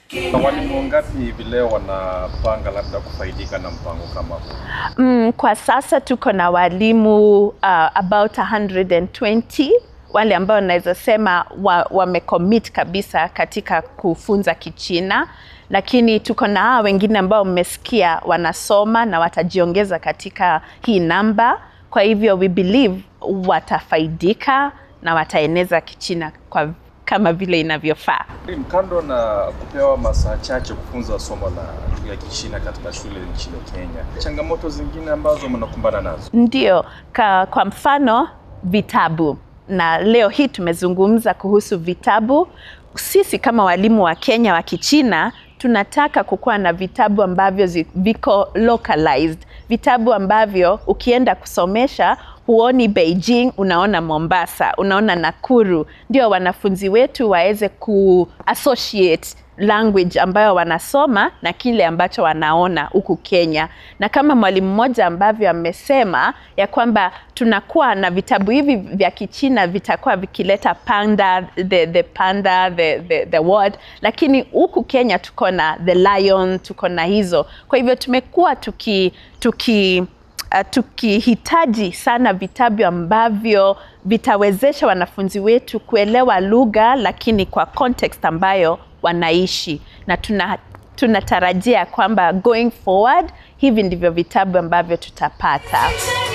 Na walimu wangapi hivi leo wanapanga labda kufaidika na mpango kama huu? Mm, kwa sasa tuko na walimu uh, about 120 wale ambao naweza sema wamecommit wa kabisa katika kufunza Kichina, lakini tuko na hawa wengine ambao mmesikia wanasoma na watajiongeza katika hii namba. Kwa hivyo we believe watafaidika na wataeneza Kichina kwa kama vile inavyofaa. Kando na kupewa masaa chache kufunza somo la lugha ya Kichina katika shule nchini Kenya, changamoto zingine ambazo mnakumbana nazo? Ndio, ka, kwa mfano vitabu, na leo hii tumezungumza kuhusu vitabu. Sisi kama walimu wa Kenya wa Kichina tunataka kukuwa na vitabu ambavyo zi- viko localized, vitabu ambavyo ukienda kusomesha huoni Beijing, unaona Mombasa, unaona Nakuru, ndio wanafunzi wetu waweze ku associate language ambayo wanasoma na kile ambacho wanaona huku Kenya. Na kama mwalimu mmoja ambavyo amesema ya kwamba tunakuwa na vitabu hivi vya Kichina vitakuwa vikileta panda the, the panda the, the, the word, lakini huku Kenya tuko na the lion, tuko na hizo. Kwa hivyo tumekuwa tuki, tuki uh, tukihitaji sana vitabu ambavyo vitawezesha wanafunzi wetu kuelewa lugha lakini kwa context ambayo wanaishi na tuna tunatarajia kwamba going forward hivi ndivyo vitabu ambavyo tutapata.